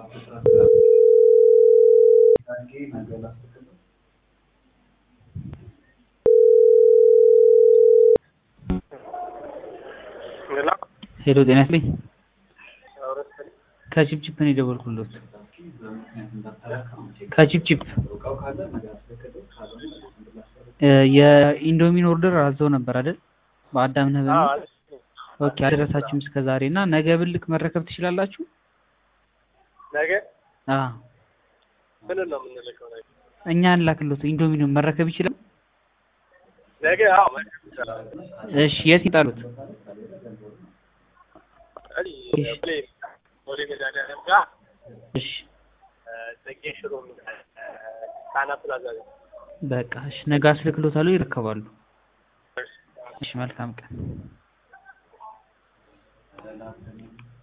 ሄሎ ጤና ይስጥልኝ ከቺፕቺፕ ነው የደወልኩሎት ከቺፕቺፕ የኢንዶሚን ኦርደር አዘው ነበር አይደል በአዳም ነህ በሚል ኦኬ አልደረሳችሁም እስከ ዛሬ እና ነገ ብልክ መረከብ ትችላላችሁ ነገ አዎ ምን ነው የምንልከው? ነገ እኛ እንላክሎት ኢንዶሚኑን መረከብ ይችላል ነገ አዎ መርከብ ይቻላል። እሺ የት ይጣሉት እኔ ቦሌ ቦሌ መድኃኒዓለም ጋር እሺ ጽጌ ሽሮ የሚባል ጣና ፕላዛ ጋር በቃ እሺ ነገ አስልክሎታለሁ ይረከባሉ እሺ መልካም ቀን